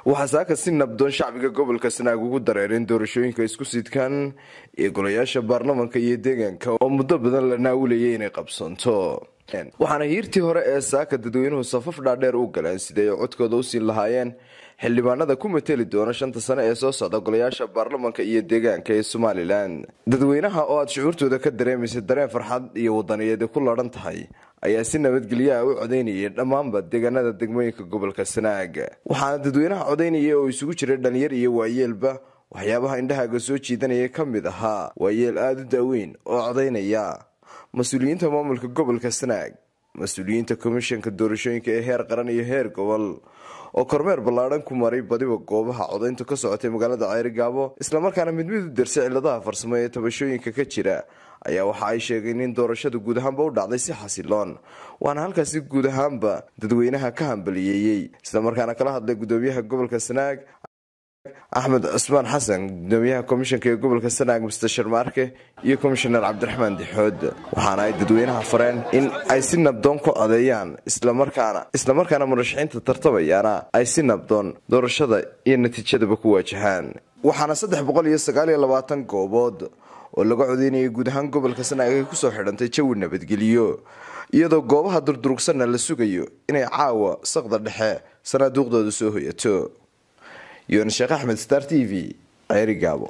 waxaa saaka si nabdoon shacbiga gobolka sanaag ugu dareereen doorashooyinka isku sidkan ee golayaasha baarlamanka iyo deegaanka oo muddo badan la naawulayay inay qabsanto waxaana hiirtii hore ee saaka dadweynuhu safaf dhaadheer u galeen siday ay codkooda u siin lahaayeen xildhibaanada ku mateli doona shanta sane ee soo socda golayaasha baarlamanka iyo deegaanka ee somalilan dadweynaha oo aada shucuurtooda ka dareemaysa dareen farxad iyo wadaniyaedi ku ladhan tahay ayaa si nabadgelyaha u codaynayay dhammaanba deegaanada degmooyinka gobolka sanaag waxaana dadweynaha codaynaya oo isugu jiray dhalinyar iyo waayeelba waxyaabaha indhahaaga soo jiidanaya ka mid ahaa waayeel aada u daaweyn oo codaynaya mas-uuliyiinta maamulka gobolka sanaag mas-uuliyiinta komishanka doorashooyinka ee heer qaran iyo heer gobol oo kormeer ballaadhan ku maray badiba goobaha codayntu ka socotay magaalada ceerigaabo islamarkaana mid mid u darsay ciladaha farsamo ee tabashooyinka ka jira ayaa waxa ay sheegeen in doorashadu guud ahaanba u dhacday si xasiloon waana halkaasi guud ahaanba dadweynaha ka hambaliyeeyey islamarkaana kala hadlay gudoomiyaha gobolka sanaag axmed cusmaan xasan gudoomiyaha komishanka ee gobolka sanaag mister sharmaarke iyo komishanar cabdiraxmaan dixood waxaana ay dadweynaha fareen in ay si nabdoon ku codeeyaan islamarkaana islamarkaana murashaxiinta tartamayaana ay si nabdoon doorashada iyo natiijadaba ku waajahaan waxaana saddex boqol iyo sagaal iyo labaatan goobood oo laga codeynayay guud ahaan gobolka sanaag ay kusoo xidhantay jawi nabadgeliyo iyadoo goobaha durdurugsanna la sugayo inay caawa saqda dhexe sanaaduuqdooda soo hoyato yoon sheekh axmed star t v ceerigaabo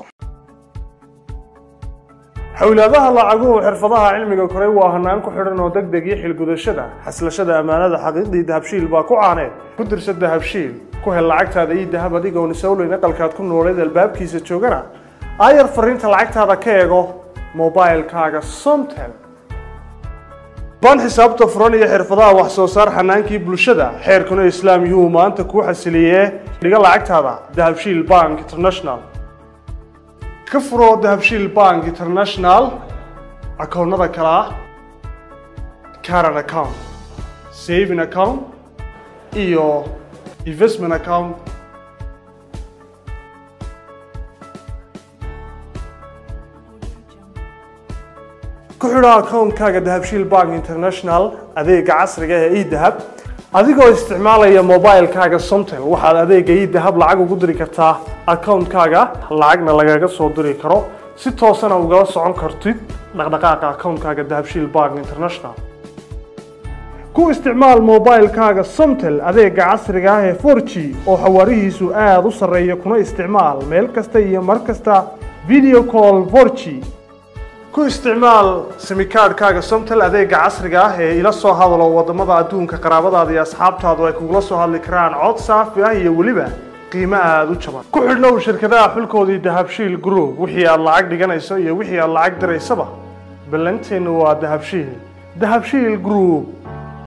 xowlaadaha lacaguhu xirfadaha cilmiga koray waa hanaan ku xidhan oo deg deg iyo xilgudashada xaslashada ammaanada xaqiiqdii dahabshiil baa ku caaneed ku dirsa dahabshiil ku hel lacagtaada ii dahab adigoon isowleyn aqalkaad ku nooleed albaabkiisa joogana aayar fariinta lacagtaada ka eego mobilkaaga somtel baan xisaabta furan iyo xirfadaha wax soo saar xanaankii bulshada xeerkuna islaam yuhuu maanta kuu xasiliyee dhiga lacagtaada dahabshiil bank international ka furo dahabshiil bank international akoonnada kale ah caran account saving account iyo investment account ku xidho akoonkaaga dahabshiil bank international adeega casriga ee edahab adigoo isticmaalaya mobilkaaga somtel waxaad adeega edahab lacag ugu diri kartaa akoonkaaga lacagna lagaga soo diri karo si toosana ugala socon kartid dhaqdhaqaaqa akoonkaaga dahabshiil bank international ku isticmaal mobilkaaga somtel adeega casriga ah ee for g oo xawaarihiisu aada u sarreeya kuna isticmaal meel kasta iyo mar kasta video call for g ku isticmaal simikaadhkaaga somtel adeega casriga ah ee ila soo hadalo wadamada adduunka qaraabadaada iyo asxaabtaadu ay kugula soo hadli karaan cod saafi ah iyo weliba qiimo aada u jaban ku xidhnow shirkadaha xulkoodii dahabshiil group wixii aad lacag dhiganayso iyo wixii aad lacag diraysaba ballanteenu waa dahabshiil dahabshiil group